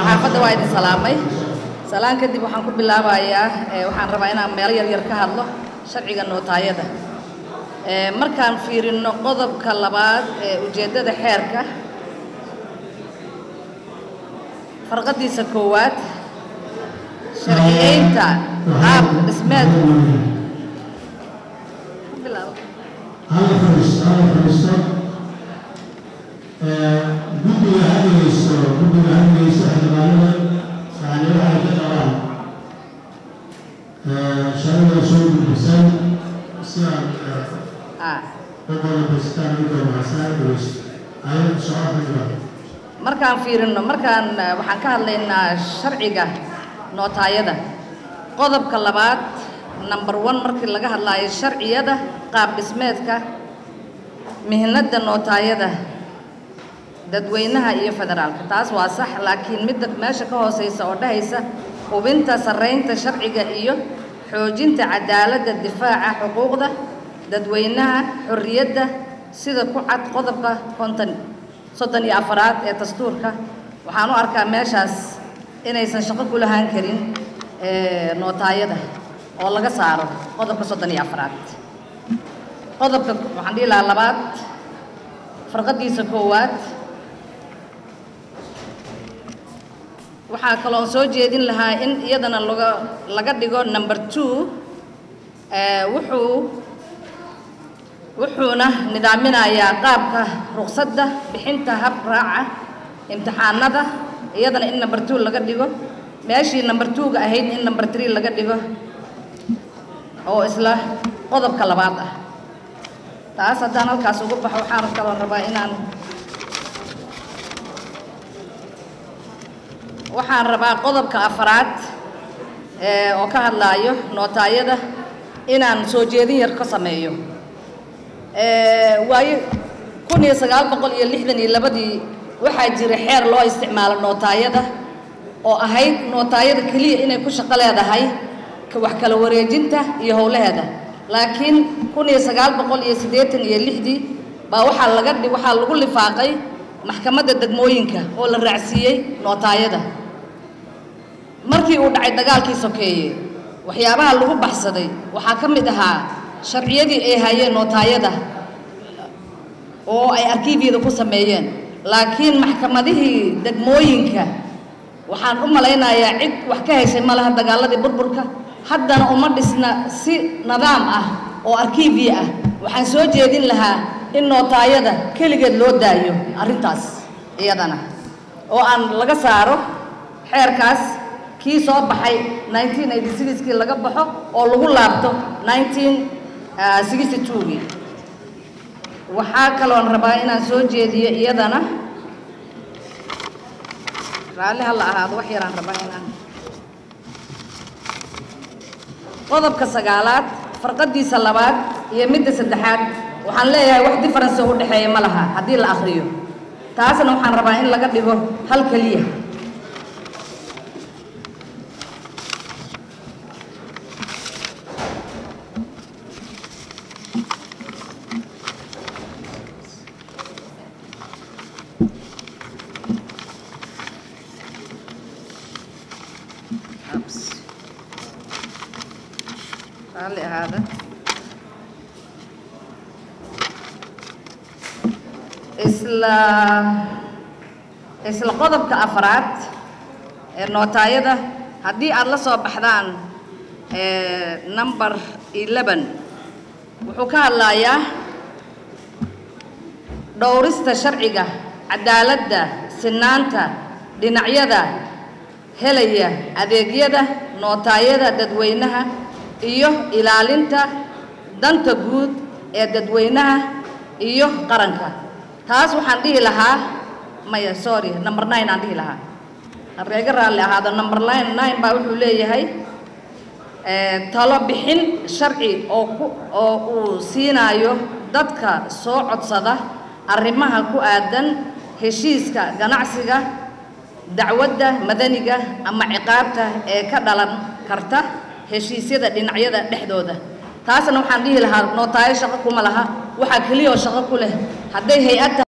saxaafadda waa idin salaamay salaan kadib waxaan ku bilaabayaa waxaan rabaa inaan meelo yaryar ka hadlo sharciga nootaayada markaan fiirino qodobka labaad ee ujeeddada xeerka farqadiisa koowaad sharciyeynta qaab dhismeed hal fadhiisto hal fadhiisto guddiga hadlayso guddiga hadlayso xildhibaanada yani waxay ka qabaan sharciga soo gudbisan si aan ah dadooda bastaan midoo mahadsan dhageysto ayad socod xildhibaan markaan fiirino markaan eh, waxaan ka hadlaynaa sharciga nootaayada qodobka labaad number one markii laga hadlaayo sharciyada qaab dhismeedka mihnada nootaayada dadweynaha iyo federaalka taas waa sax laakiin midda meesha ka hooseysa oo dhahaysa hubinta sarreynta sharciga iyo xoojinta cadaaladda difaaca xuquuqda dadweynaha xorriyadda sida ku cad qodobka konton soddon iyo afaraad ee dastuurka waxaan u arkaa meeshaas inaysan shaqo ku lahaan karin ee, nootaayada oo laga saaro qodobka soddon iyo afaraad qodobka waxaan dhihi lahaa labaad farqadiisa koowaad waxaa kaloo soo jeedin lahaa in iyadana laga laga dhigo number two ee, wuxuu wuxuuna nidaaminayaa qaabka ruqsadda bixinta hab raaca imtixaanada iyadana in number two laga dhigo meeshii number two-ga ahayd in number three laga dhigo oo isla qodobka labaad ah taas haddaan halkaas ugu baxo waxaan kaloo rabaa inaan waxaan rabaa qodobka afaraad ee oo ka hadlaayo nootaayada inaan soo jeedin yar ka sameeyo ee waayo kun iyo sagaal boqol iyo lixdan iyo labadii waxaa jira xeer loo isticmaalo nootaayada oo ahayd nootaayada keliya inay ku shaqo leedahay ka wax kala wareejinta iyo howlaheeda laakiin kun iyo sagaal boqol iyo siddeetan iyo lixdii baa waxaa laga dhi waxaa lagu lifaaqay maxkamadda degmooyinka oo la raacsiiyey nootaayada markii uu dhacay dagaalkii sokeeye waxyaabaha lagu baxsaday waxaa ka mid ahaa sharciyadii ay hayeen nootaayada oo ay arkiibyada ku sameeyeen laakiin maxkamadihii degmooyinka waxaan u malaynayaa cid wax ka heshay ma laha dagaaladii burburka haddana uma dhisna si nidaam ah oo arkiibya ah waxaan soo jeedin lahaa in nootaayada keligeed loo daayo arrintaas iyadana oo aan laga saaro xeerkaas kii soo baxay 1986 kii laga baxo oo lagu laabto 1962 gii waxaa kaloon rabaa inaan soo jeediyo iyadana raalli ha la ahaado wax yaraan rabaa inaan qodobka sagaalaad farqadiisa labaad iyo midda saddexaad waxaan leeyahay wax difference oo u dhexeeya ma laha haddii la akhriyo taasna waxaan rabaa in laga dhigo hal keliya Ups. raalli ahaada isla isla qodobka afraad ee nootaayada haddii aad la soo baxdaan ee number eleven wuxuu ka hadlayaa dhowrista sharciga cadaaladda sinaanta dhinacyada helaya adeegyada nootaayada dadweynaha iyo ilaalinta danta guud ee dadweynaha iyo qaranka taas waxaan dhihi lahaa maya sorry number nine aan dhihi lahaa hareega raalli ahaado number nine nine baa wuxuu leeyahay ee, talo bixin sharci oo ku oo uu siinaayo dadka soo codsada arrimaha ku aadan heshiiska ganacsiga dacwadda madaniga ama ciqaabta ee ka dhalan karta heshiisyada dhinacyada dhexdooda taasna waxaan dhihi lahaa nootaayo shaqo kuma laha waxaa keliya oo shaqo ku leh hadday hay-ad